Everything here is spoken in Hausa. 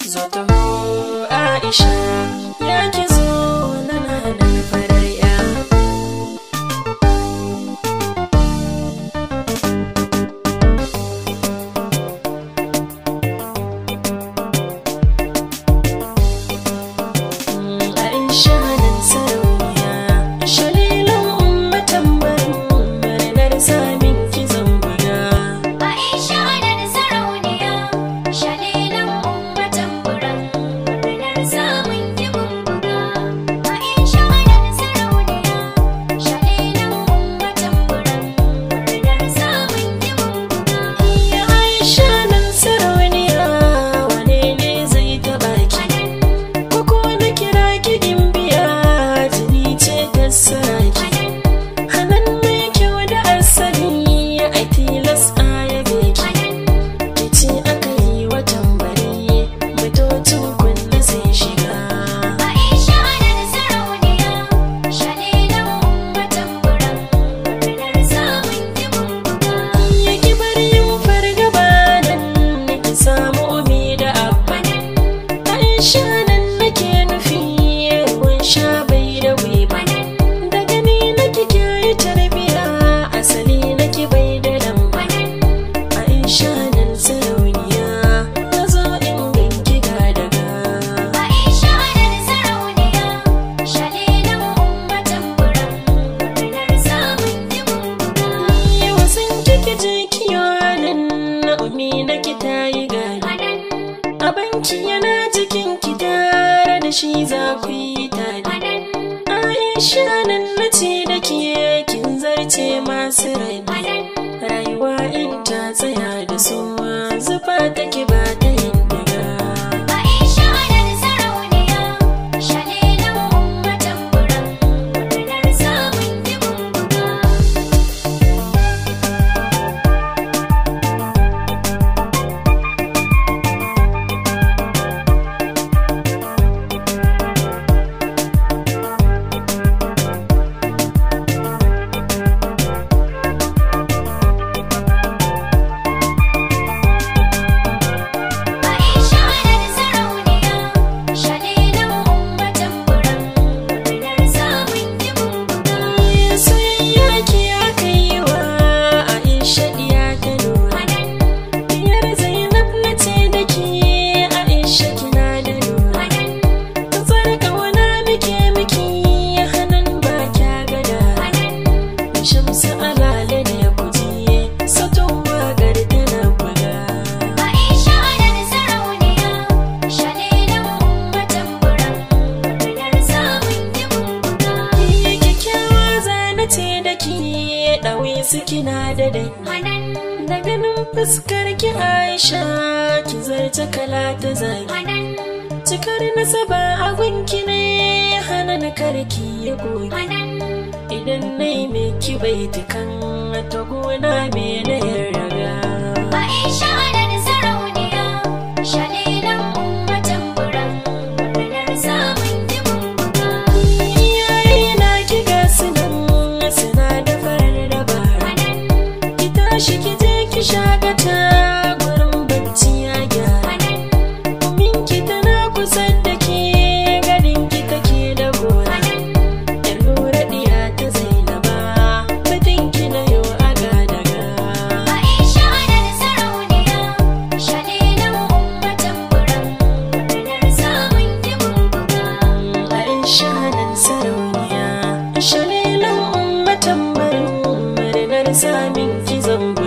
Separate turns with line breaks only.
Zata Aisha ya ki zo na nan farar ya. Aisha nan sarauniya, shalilan ummatan barin murnar samin ki zambuga.
Aisha da sarauniya, shalilan ummatan buran murnar samun kibin buga. Aisha da sarauniya, shalilan ummatan buran murnar samun kibin buga.
Ya Aisha nan sarauniya, wane ne zai taɓa ki? Koko na kira ki gimbiya, jini ce ta saraki. Hanan mai kyau da asali, ai tilas a yabe ki. Kici aka yi wa tambari, batocin kunna zai shiga.
Aisha da sarauniya, shalilan ummatan buran murnar samun kibin buga.
Ya ki bar yin fargaba nan, ki samu umi da abba. Aisha nan nake nufi, ruwan sha bai da gwiwa. Da gani nake kyayi tarbiya, asali nake bai da lamba. Aisha nan sarauniya, na zo in ganki ga daga.
Aisha da sarauniya, shalilan ummatan buran murnar samun kibin buga.
Yau sun kike je kiyonin na umi na ki tayi gari. Abanki yana cikin ki tare da shi za ku yi tare. Aisha nan na ce da ke kin zarce masu rai. Rayuwa in ta tsaya da su zufa take ba ta yin daga.
Aisha da sarauniya, shalilan ummatan buran murnar samun kibin buga. Aisha da sarauniya, shalilan ummatan buran murnar samun kibin buga.
Soyayya ki aka yi wa Aisha diya ta nuna. Diyar Zainab na ce da ke Aisha kina da nuna. Tsar kauna muke miki hannun ba kya gada. Shamsu alale ne kuji satun wagar tana gwada.
Aisha da sarauniya, shalilan ummatan buran murnar samun kibin buga.
Iya kyakkyawa zana ce da ke ɗawi su kina da dai. Da ganin fuskar ki Aisha ki zarce kala ta zagi. Cikar nasaba a gunki ne hana na karki ya goge. Idan na yi mai ki bai tukan ta gona me na yarraga.
Aisha da sarauniya, shalilan ummatan buran murnar samun kibin buga.
Iyaye na ki ga sunan suna da farar dabara. Ki tashi ki je ki shagata gurin bacci ya gyara. Minki tana kusa da ke ganin ki take da gora. Yar lura diya ta zainaba batun ki na yau a gadaga.
Aisha da sarauniya, shalilan ummatan buran murnar samun kibin buga.
Aisha nan sarauniya, shalilan ummatan barin murnar samin ki zamba.